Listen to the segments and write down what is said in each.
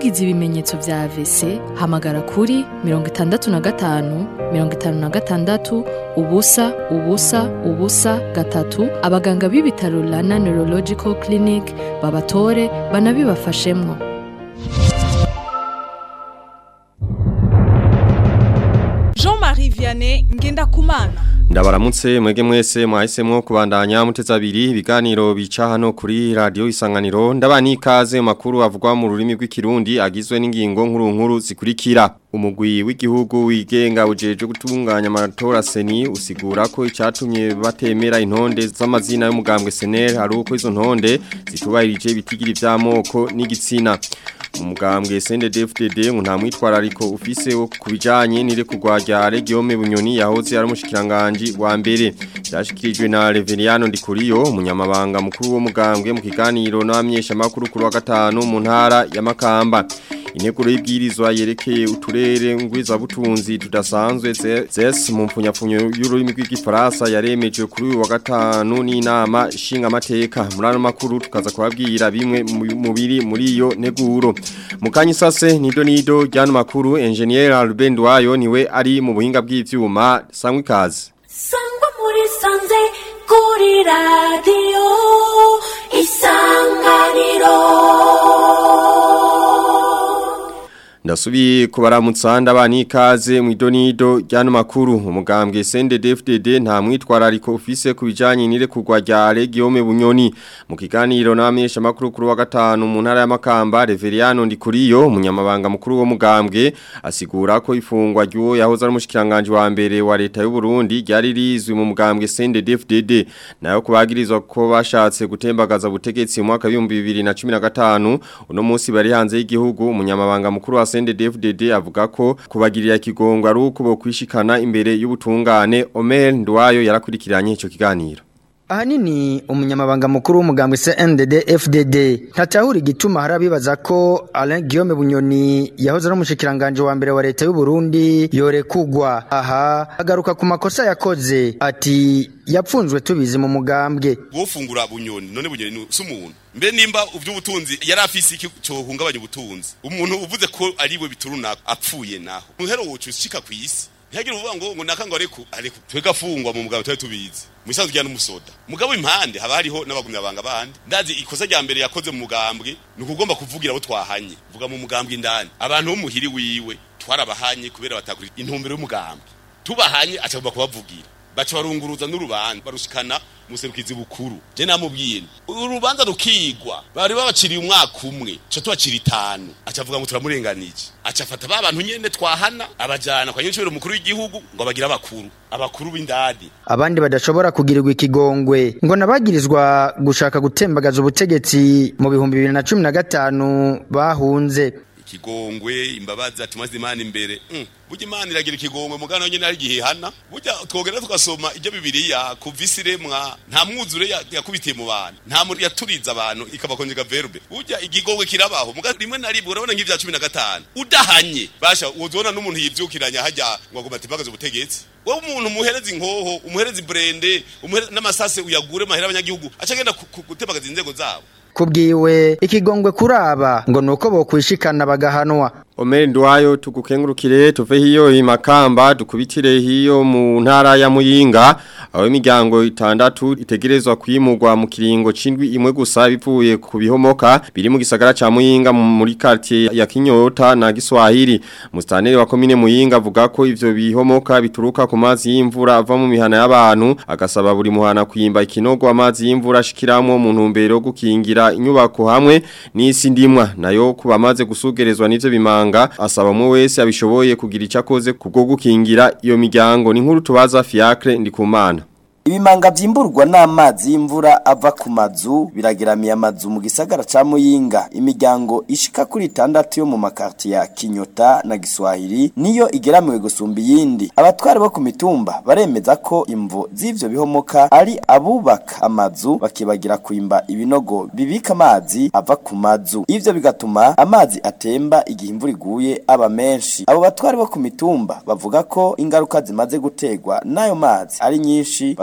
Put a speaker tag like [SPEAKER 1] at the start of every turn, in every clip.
[SPEAKER 1] wagize ibimenyetso vya AVC hamagara kuri mirongo itandatu na gatanu mirongo itanu na gatandatu ubusa ubusa ubusa gatatu abaganga b'ibitaro Rana Neurological Clinic babatore banabibafashemwo
[SPEAKER 2] Jean-Marie Vianney Ngendakumana
[SPEAKER 3] Ndabaramutse mwege mwese mwahisemwo kubandanya muteza abiri ibiganiro bica hano kuri radio isanganiro ndabani ikaze mu makuru avugwa mu rurimi rw'ikirundi agizwe n'ingingo nkuru nkuru zikurikira umugwi w'igihugu wigenga ujeje gutunganya amatora seni usigura ko icatumye batemera intonde z'amazina y'umugambwe SNL ari uko izo ntonde zitubahirije ibitigiri vy'amoko n'igitsina mu mugambwe CNDD-FDD ngo nta mwitwarariko ufise wo kubijanye n'ire kugwarya Regione Bunyoni yahoze ari umushikiranganje wa mbere byashikirijwe na Reveriano Ndikuriyo umunyamabanga mukuru wo mugambwe mu kiganiro n'abamenyesha makuru kuri wa gatanu mu ntara ya Makamba Integuro y'ibwirizwa yerekeye uturere ngwiza butunzi tudasanzwe zes mu mpfunyapfunyo y'ururimi rw'igifaransa yaremeje kuri uyu wa gatanu n'inama shinga amateka muri ano makuru tukaza kubabwira bimwe mu biri muri iyo nteguro mu kanyisase nido nido ryano makuru engineer Albert Wayo niwe ari mu buhinga bw'ivyuma sangwe ikaze
[SPEAKER 4] sangwa muri sanze kuri radio isanganiro
[SPEAKER 3] Ndasubiye kubaramutsa ndabani ikaze mu idonido ryano makuru umugambwe CNDD-FDD nta mwitwarariko ufise kubijanye nire kugwa rya Regione Bunyoni mu kiganiro n'abamenyesha makuru kuri wa gatanu mu ntara ya Makamba Reveriano Ndikuriyo umunyamabanga mukuru wo mugambwe asigura ko ifungwa ry'uwo yahoze ari umushikiranganje wa mbere wa leta y'u Burundi ryari rizwi mu mugambwe CNDD-FDD nayo kubagirizwa ko bashatse gutembagaza butegetsi mu mwaka wa 2015 uno munsi bari hanze y'igihugu umunyamabanga mukuru wa CNDD-FDD avuga ko kubagirira kigongo ari uko bokwishikana imbere y'ubutungane Omer Ndwayo yarakurikiranye ico kiganiro
[SPEAKER 5] Ahanini umunyamabanga mukuru w'umugambwe CNDD FDD ntatahura igituma harabibaza ko Alain Guillaume Bunyoni yahoze ari umushikiranganje wa mbere wa leta y'u Burundi yorekugwa aha agaruka ku makosa yakoze ati yapfunzwe tubizi mu mugambwe
[SPEAKER 6] wofungura bunyoni none bunyoni si umuntu mbe nimba uvy'ubutunzi yari afise iki cohungabanya ubutunzi umuntu uvuze ko ari we biturunaka apfuye naho muhero wocu ushika kw'isi ntihagire uvuga ngo ngo naka ngo areku areku twega afungwa mu mugabo twari tubizi musanzwe rya n'umusoda mugabo impande haba hariho n'abagumya banga bandi ndazi ikosa rya mbere yakoze mu mugambwe ni ukugomba kuvugira abo twahanye vuga mu mugambwe indani abantu bo muhiri wiwe twarabahanye kubera batakuri intumbero y'umugambwe tubahanye acagomba kubavugira baca barunguruza n'urubanza barushikana muserukizi bukuru je namubwiye urubanza rukigwa bari babaciriye umwaka umwe ca tubacira itanu acavuga ngo turamurenganije acafata ba bantu nyene twahana abajana kwa nyinshi mukuru w'igihugu ngo bagira abakuru abakuru b'indadi
[SPEAKER 5] abandi badashobora kugirirwa ikigongwe ngo nabagirizwa gushaka gutembagaza ubutegetsi mu bihumbi bibiri na cumi na gatanu bahunze
[SPEAKER 6] ikigongwe imbabazi ati maze imana imbere mm. burya imana iragira ikigongwe mugana nyene ari gihehana burya twogera tugasoma ibyo bibiliya kuva isi remwa nta mwuzure yakubitiye mu bantu nta muri yaturiza abantu ikabakonjega verbe burya igigongwe kirabaho muga rimwe na rimwe urabona nk'ivya cumi na gatanu udahanye basha uzona n'umuntu yivyukiranya hajya ngo agomba atembagaze ubutegetsi wowe umuntu umuhereza inkoho umuhereza ibrende n'amasase uyagure mahera abanyagihugu aca agenda gutembagaza inzego zabo
[SPEAKER 5] kubwiwe ikigongwe kuraba ngo nuko bokwishikana bagahanwa
[SPEAKER 3] Omer Ndwayo tugukengurukire tuve hiyo imakamba dukubitire hiyo mu ntara ya Muyinga aho imiryango itandatu itegerezwa kwimurwa mu kiringo cindwi imwe gusa bivuye ku bihomoka biri mu gisagara ca Muyinga muri quartier ya Kinyota na Giswahili mustaneri wa komine Muyinga avuga ko ivyo bihomoka bituruka ku mazi y'imvura ava mu mihana y'abantu agasaba buri muhana kwimba ikinogo amazi y'imvura ashikiramwo mu ntumbero gukingira inyubako hamwe n'isi ndimwa nayo kubamaze gusugerezwa n'ivyo bimanga asaba umwe wese abishoboye kugira icyo akoze kubwo gukingira iyo miryango ni nkuru tubaza Fiacre ndikumana
[SPEAKER 7] Ibimanga vyimburwa n'amazi y'imvura ava ku mazu birageramiye amazu mu gisagara ca Muyinga imiryango ishika kuri itandatu yo mu makarti ya Kinyota na Giswahili niyo igeramiwe gusumba iyindi abatware bo ku mitumba baremeza ko imvo z'ivyo bihomoka ari abubaka amazu bakibagira kwimba ibinogo bibika amazi ava ku mazu ivyo bigatuma amazi atemba igihe imvura iguye aba menshi abo batware bo ku mitumba bavuga ko ingaruka zimaze gutegwa n'ayo mazi ari nyinshi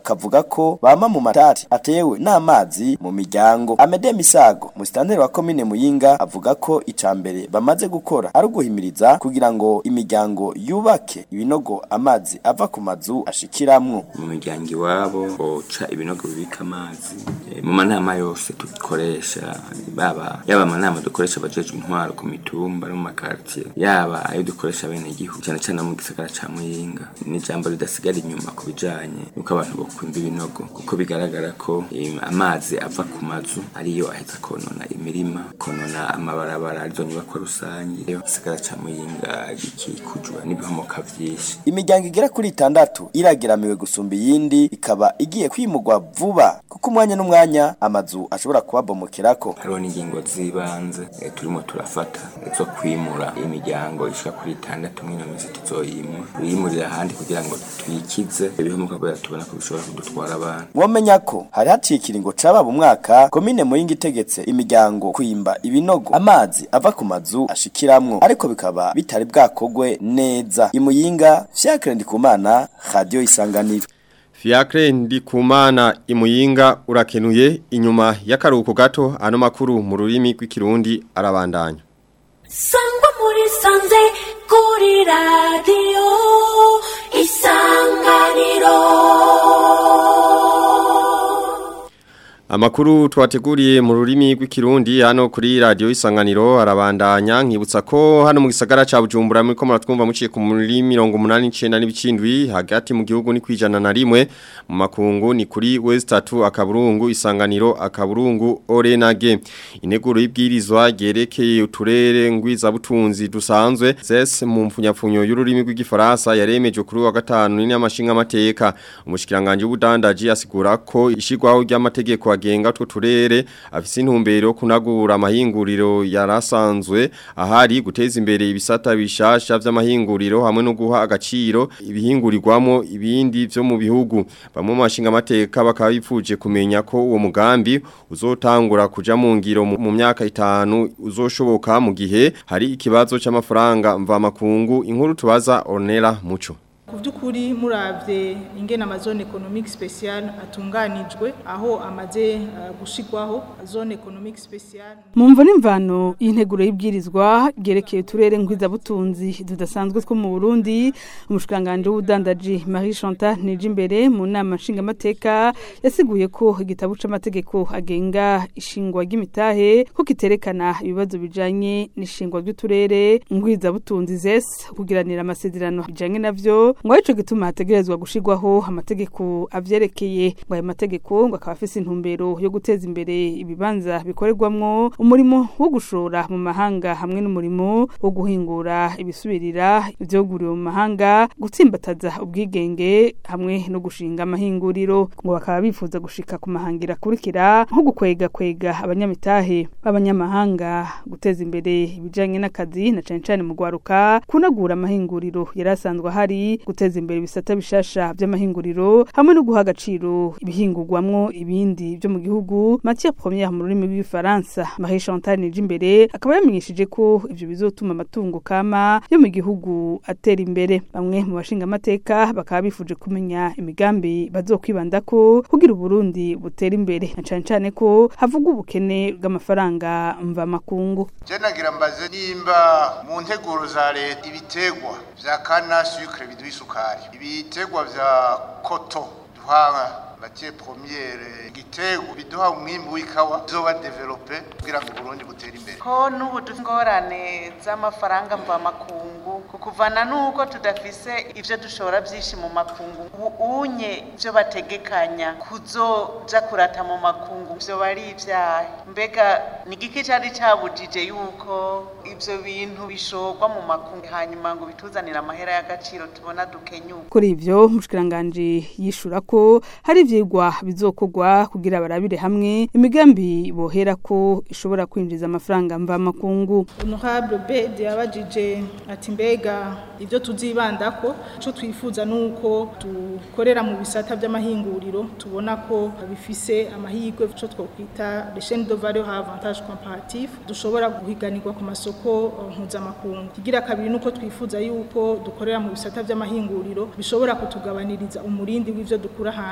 [SPEAKER 7] akavuga ko bama mu matati atewe n'amazi mu miryango Amede Misago musitanteri wa komine Muyinga avuga ko icambere bamaze gukora ari uguhimiriza kugira ngo imiryango yubake ibinogo amazi ava ku mazu ashikiramwo
[SPEAKER 8] mu miryango iwabo boca ibinogo bibika amazi Eh, mu manama yose dukoresha baba yaba amanama dukoresha abajeje intwaro ku mitumba no mu makartier yaba ayo dukoresha bene igihugu cyane cyane mu gisagara ca Muyinga ni ijambo ridasigara inyuma ku bijanye nuko abantu bokumva ibinogo kuko bigaragara ko eh, amazi ava ku mazu ariyo aheza konona imirima konona amabarabara arizo nyubakwa rusange iyo gisagara ca Muyinga gikikujwe n'ibihomoka vyinshi
[SPEAKER 7] imiryango igera kuri itandatu irageramiwe gusumba iyindi ikaba igiye kwimurwa vuba kuko umwanya n'umwanya amazu ashobora kubabomokerako
[SPEAKER 8] hariho n'ingingo z'ibanze eh, turimo turafata zo kwimura imiryango ishika kuri itandatu mwino minsi tuzoyimura tuyimurira ahandi kugira ngo twikize ibihomoka kubera tubona ko bishobora kudutwara abantu
[SPEAKER 7] mwomenya ko hari haciye ikiringo cababa umwaka komine muyinga itegetse imiryango kwimba ibinogo amazi ava ku mazu ashikiramwo ariko bikaba bitari bwakogwe neza imuyinga fiacre ndikumana radio isanganiro
[SPEAKER 3] Fiacre ndikumana imuyinga urakenuye inyuma y'akaruhuko gato ano makuru mu rurimi rw'ikirundi arabandanya
[SPEAKER 4] sangwa muri sanze kuri radiyo isanganiro
[SPEAKER 3] Amakuru twateguriye mu rurimi rw'ikirundi hano kuri radio isanganiro arabandanya nkibutsa ko hano mu gisagara ca Bujumbura muri ko muratwumva muciye ku muri 189 n'ibicindwi hagati mu gihugu ni kwijana na rimwe mu makungu ni kuri West 3 akaburungu isanganiro akaburungu Orenage ineguro y'ibwirizwa gerekeye uturere ngwiza butunzi dusanzwe zes mu mfunyapfunyo y'ururimi rw'igifaransa yaremeje kuri wa gatanu ni amashinga amateka umushikiranganje w'ubudandaji asigura ko ishigwaho ry'amategeko agenga two turere afise intumbero yo kunagura amahinguriro yarasanzwe ahari guteza imbere ibisata bishasha vy'amahinguriro hamwe no guha agaciro ibihingurirwamo ibindi vyo mu bihugu bamwe mu mashinga amateka bakaba bipfuje kumenya ko uwo mugambi uzotangura kuja mu ngiro mu mu myaka itanu uzoshoboka mu gihe hari ikibazo c'amafaranga mva makungu inkuru tubaza Ornella Muco
[SPEAKER 2] ku by'ukuri murabye ingena amazone economic special atunganijwe aho amaze uh, gushigwaho zone economic special
[SPEAKER 9] Mumvo n'imvano y'integuro y'ibwirizwa gerekeye uturere ngwizabutunzi tudasanzwe two mu Burundi umushikanganje w'ubudandaji Marie Chantal Nijimbere mu nama nshingamateka yasiguye ko igitabo c'amategeko agenga ishingwa ry'imitahe ko kiterekana ibibazo bijanye n'ishingwa ry'uturere ngwizabutunzi zes kugiranira amasezerano bijanye navyo ngo arico gituma hategerezwa gushigwaho amategeko avyerekeye ngo ayo mategeko ngo akaba afise intumbero yo guteza imbere ibibanza bikorerwamwo umurimo wo gushora mu mahanga hamwe n'umurimo wo guhingura ibisubirira ivyoguriwe mu mahanga gutsimbataza ubwigenge hamwe no gushinga amahinguriro ngo bakaba bifuza gushika ku mahangira akurikira nko gukwega kwega abanyamitahe b'abanyamahanga guteza imbere ibijanye n'akazi na cane cane mu gwaruka kunagura amahinguriro yari asanzwe ahari guteza imbere ibisata bishasha by'amahinguriro hamwe no guha agaciro ibihingurwamwo ibindi byo mu gihugu Mathieu Premier mu rurimi rw'ifaransa Marie Chantal Nijimbere akaba yamenyesheje ko ivyo bizotuma amatungo kama yo mu gihugu atera imbere bamwe mu bashinga amateka bakaba bifuje kumenya imigambi bazokwibandako kugira Burundi butera imbere na cane cane ko havugwa ubukene bw'amafaranga mva makungu
[SPEAKER 10] je nagira mbaze nimba mu nteguro za leta ibitegwa vya kana sucre biduha isukari ibitegwa vya koto duha matière première igitego biduha umwimbu w'ikawa zoba develope kugira ngo Burundi butere imbere
[SPEAKER 11] ko n'ubu dufite ingorane z'amafaranga mva makungu kukuvana nuko tudafise ivyo dushora vyinshi mu makungu ubu unye ivyo bategekanya kuzoja kurata mu makungu vyo bari ivyahe mbega ni igiki cari cabujije yuko ivyo bintu bishorwa mu makungu hanyuma ngo bituzanire amahera y'agaciro tubona dukenyuka
[SPEAKER 9] kuri ivyo mushikiranganje yishura ko hari ivyigwa bizokorwa kugira barabire hamwe imigambi bohera ko ishobora kwinjiza amafaranga mva makungu
[SPEAKER 2] honorable bed yabajije ati mbega ibyo tuzibandako ico twifuza nuko dukorera mu bisata by'amahinguriro tubona ko bifise amahirwe ico twokwita les chaînes de valeur à avantage comparatif dushobora guhiganirwa ku masoko uh, mpuzamakungu kigira kabiri nuko twifuza yuko dukorera mu bisata by'amahinguriro bishobora kutugabaniriza umurindi w'ivyo dukura hanze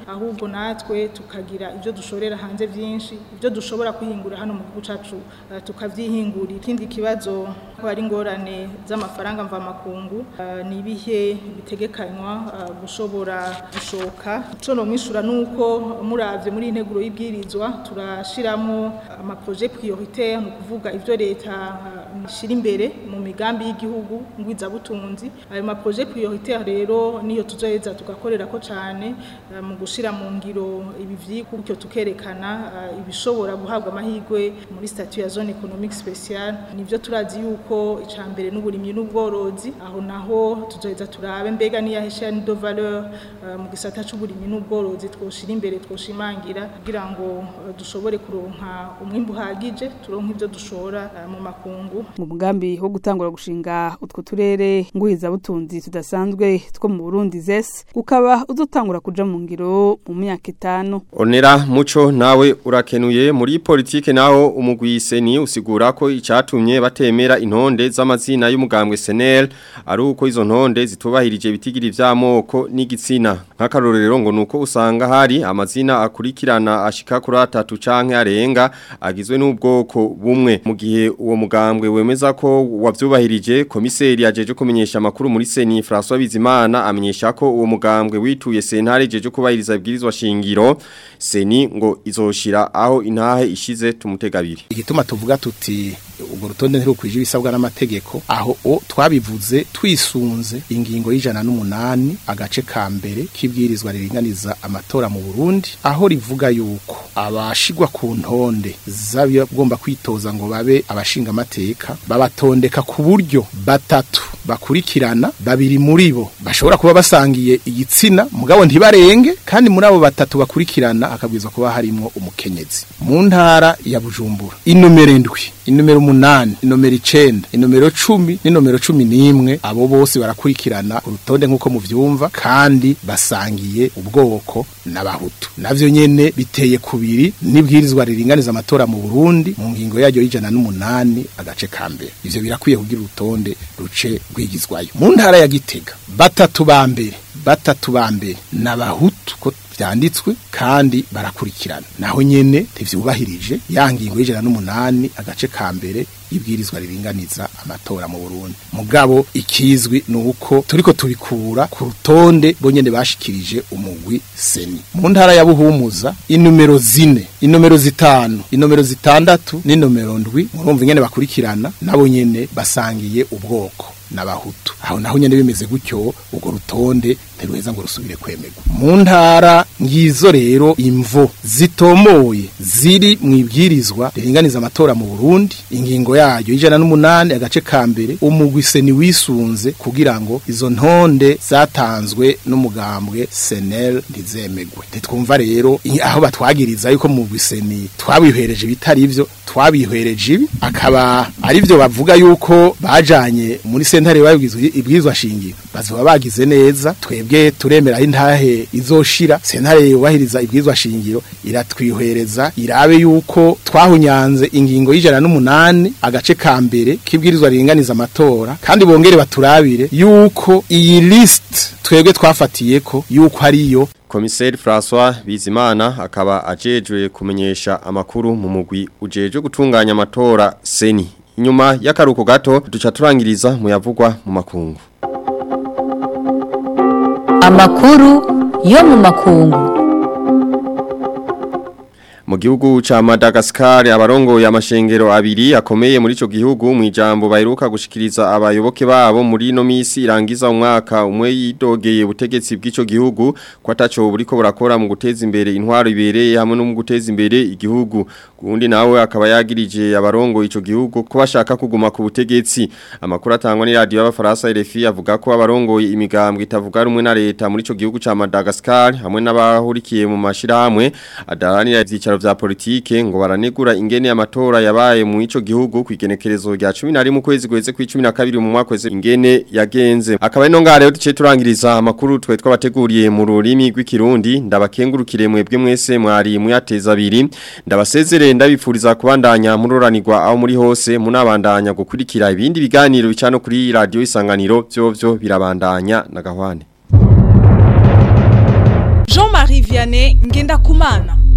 [SPEAKER 2] ahubwo natwe tukagira ibyo dushorera hanze byinshi ibyo dushobora kwihingura hano mu gihugu cyacu uh, tukavyihingurira ikindi kibazo ko hari ingorane z'amafaranga mvamakungu uh, ni ibihe bitegekanywa uh, gushobora gushoka ico no mwishura nuko muravye muri integuro y'ibwirizwa turashiramo amaprojet prioritaire ni ukuvuga ivyo leta ishira imbere mu migambi y'igihugu ngwizabutunzi ayo maprojet prioritaire rero niyo tuzoheza tugakorera ko cane uh, mu gushira mu ngiro ibi vyiko gutyo tukerekana uh, ibishobora guhabwa amahirwe muri statut ya zone économique spéciale nivyo turazi yuko icambere n'uburimyi n'ubworozi aho naho tuzoheza turabe mbega niya chaîne de valeur uh, mu gisata c'uburimyi n'ubworozi twoshira imbere twoshimangira kugira ngo uh, dushobore kuronka umwimbu uhagije turonka ivyo dushora uh, mu makungu
[SPEAKER 9] mu mugambi wo gutangura gushinga utwo turere nguhiza butunzi tudasanzwe two mu Burundi zese ukaba uzotangura kuja mu ngiro mu myaka itanu
[SPEAKER 3] Onera muco nawe urakenuye muri politike naho umugwise ni usigura ko icatumye batemera intonde z'amazina y'umugambwe SNL ari uko izo ntonde zitubahirije bitigiri vy'amoko n'igitsina nk'akarorero ngo nuko usanga hari amazina akurikirana ashika kuri atatu canke arenga agizwe n'ubwoko bumwe mu gihe uwo mugambwe wemeza ko wavyubahirije komiseri yajeje kumenyesha amakuru muri Seni François Bizimana amenyesha ko uwo mugambwe wituye sentare jeje kubahiriza ibwirizwa shingiro Seni ngo izoshira aho intahe ishize tumutegabiri
[SPEAKER 12] igituma tuvuga tuti ubwo rutonde ntirukwije ibisabwa n'amategeko aho o twabivuze twisunze ingingo y'ijana n'umunani agace ka mbere k'ibwirizwa riringaniza amatora mu Burundi aho rivuga yuko abashigwa ku ntonde z'abagomba kwitoza ngo babe abashinga amateka babatondeka ku buryo batatu bakurikirana babiri muri bo bashobora kuba basangiye igitsina mugabo ntibarenge kandi muri abo batatu bakurikirana hakabwirizwa kuba harimo umukenyezi mu ntara ya Bujumbura inomero ndwi inomero umunani inomero icenda inomero cumi n'inomero cumi n'imwe abo bose barakurikirana urutonde nk'uko muvyumva kandi basangiye ubwoko n'abahutu navyo nyene biteye kubiri n'ibwirizwa riringaniza amatora mu Burundi mu ngingo yaryo y'ijana n'umunani agace ka mbere ivyo birakwiye kugira urutonde ruce rwigizwayo mu ntara ya Gitega batatu ba mbere batatu ba mbere n'abahutu ko vyanditswe kandi barakurikirana naho nyene tivyubahirije ya ngingo y'ijana n'umunani agace ka mbere ibwirizwa riringaniza amatora mu Burundi mugabo ikizwi nuko turiko tubikura ku rutonde bonyene bashikirije umugwi seni mu ntara ya Buhumuza inomero zine inomero zitanu inomero zitandatu n'inomero ndwi murumva ingene bakurikirana nabo nyene basangiye ubwoko n'abahutu aho naho nyene bimeze gutyo ubwo rutonde ntiruheza ngo rusubire kwemerwa mu ntara ngizo rero imvo zitomoye ziri mu ibwirizwa riringaniza amatora mu Burundi ingingo yayo ijana n'umunani agace ka mbere umugwi seni wisunze kugira ngo izo ntonde zatanzwe n'umugambwe senel ntizemegwe ntitwumva rero aho batwagiriza yuko mu seni twabihereje bitari ivyo twabihwereje ibi akaba ari byo bavuga yuko bajanye muri sentare babigizwe ibwirizwa shingiro bazoba bagize neza twebwe turemera intahe izoshira sentare yubahiriza ibwirizwa shingiro iratwihwereza irabe yuko twahunyanze ingingo y'ijana n'umunani agace ka mbere k'ibwirizwa riringaniza amatora kandi bongere baturabire yuko iyi list twebwe twafatiye ko yuko ariyo
[SPEAKER 3] Komiseri François Bizimana akaba ajejwe kumenyesha amakuru mu mugwi ujeje gutunganya amatora seni inyuma y'akaruko gato duca turangiriza mu yavugwa mu makungu
[SPEAKER 13] amakuru yo mu makungu
[SPEAKER 3] mu gihugu ca Madagascar abarongoye amashengero abiri akomeye muri ico gihugu mu ijambo baheruka gushikiriza abayoboke babo muri no misi irangiza umwaka umwe yidogeye ubutegetsi bw'ico gihugu ko ataco buriko burakora mu guteza imbere intwaro ibereye hamwe no mu guteza imbere igihugu kundi nawe akaba yagirije abarongoye ico gihugu ko bashaka kuguma ku butegetsi amakuru atangwa ni radio y'abafaransa RFI avuga ko abarongoye imigambwe itavuga rumwe na leta muri ico gihugu ca Madagascar hamwe n'abahurikiye mu mashirahamwe adaranira ivyicaro vya politike ngo baranegura ingene amatora yabaye mu ico gihugu kwigenekerezo rya 11 mu kwezi kweze ku 12 mu mwaka weze ingene yagenze akaba ino ngare yo duce turangiriza amakuru twe twabateguriye mu rurimi rw'ikirundi ndabakengurukire mwebwe mwese mwari muyateza abiri ndabasezere ndabifuriza kubandanya muroranirwa aho muri hose munabandanya gukurikira ibindi biganiro bicano kuri radio isanganiro byo byo birabandanya na gahwane
[SPEAKER 14] Jean-Marie Marie Vianney Ngendakumana